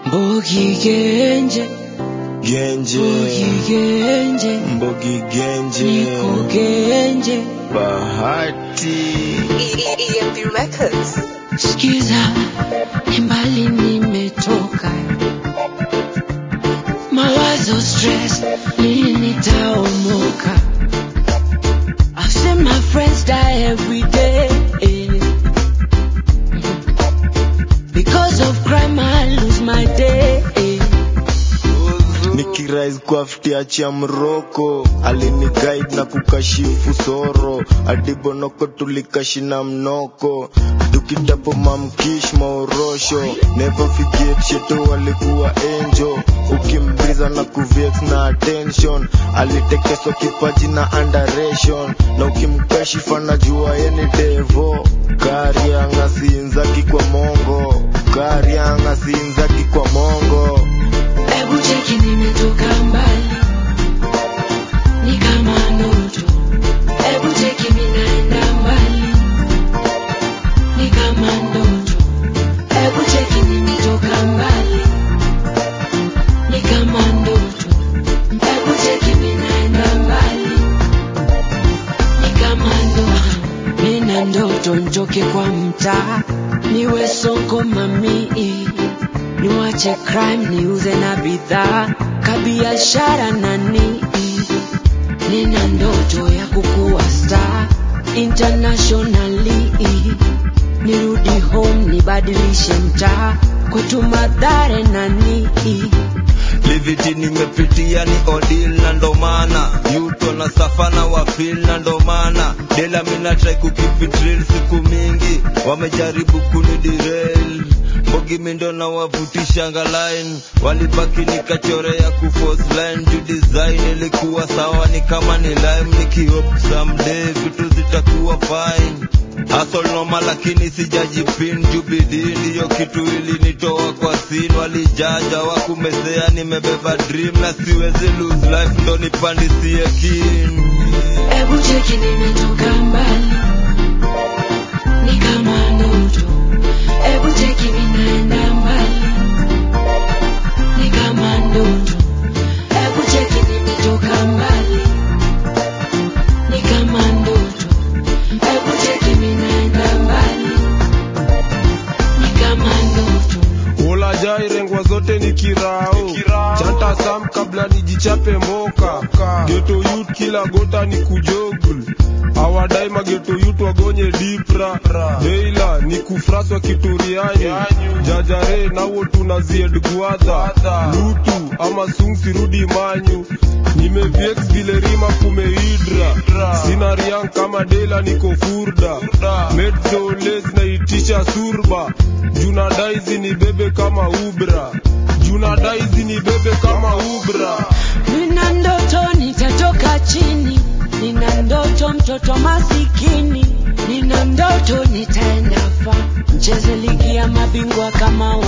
Mbogi Genje, Genje, Mbogi Genje, Mbogi Genje, Niko Genje. Bahati. EMP Records. Sikiza, ni mbali nimetoka, mawazo stress, lini nitaomoka? I've seen my friends die every day. Because of crime, I lose my day. Nikirise kwa ftiachi ya mroko aliniguide na kukashifu soro hadi bonoko tulikashina mnoko tukitapo mamkish maorosho never forget sheto alikuwa angel ukimbriza na kuvex na attention alitekeswa kipaji na underation na ukimkashifa na jua yeni devo karianga siinzaki kwa mongo karianga siinzaki kwa mongo Hebu cheki nimetoka mbali, ni kama ndoto. Hebu cheki minaenda mbali, ni kama ndoto. Hebu cheki nimetoka mbali, ni kama ndoto. Hebu cheki minaenda mbali, ni kama ndoto. Nina ndoto njoke kwa mtaa, niwe soko mamii niwache crime niuze na bidhaa kabiashara nani nina ndoto ya kukuwa star internationally nirudi home nibadilishe mtaa kwetu madhare nani liviti nimepitia ni odil na ndomana yuto na safana wafil na ndomana dela mina try kukipitril siku mingi wamejaribu kunidirel mbogi mindo na wavutishanga line walibaki nikachorea kuforce line juu design ilikuwa sawa ni kama ni lime nikihope someday vitu zitakuwa fine Hustle noma lakini sijajipin juu bidii ndiyo kitu ilinitoa kwa sin walijaja wakumesea nimebeba dream na siwezi lose life ndo nipandisie kin hebu cheki nimetoka mbali ni kama ndoto hebu cheki minaenda mbali ni kama ndoto hebu cheki nimetoka mbali ni kama ndoto hebu cheki minaenda mbali ni kama ndoto Ulajai rengwa zote ni kirao chanta sam kabla nijichape mboka geto youth kila gota ni kujogul awadai mageto youth wagonye dipra deila ni kufraswa kituriani jajare nawo tunazied gwadha lutu ama sungsi rudi manyu nimeviex vile rima kumeidra sina riang kama dela niko furda medzoles naitisha surba juna daizi ni bebe kama ubra juna daizi ni bebe kama ubra Nina ndoto nitatoka chini, nina ndoto mtoto masikini, nina ndoto nitaenda fa, mcheze ligi ya mabingwa kama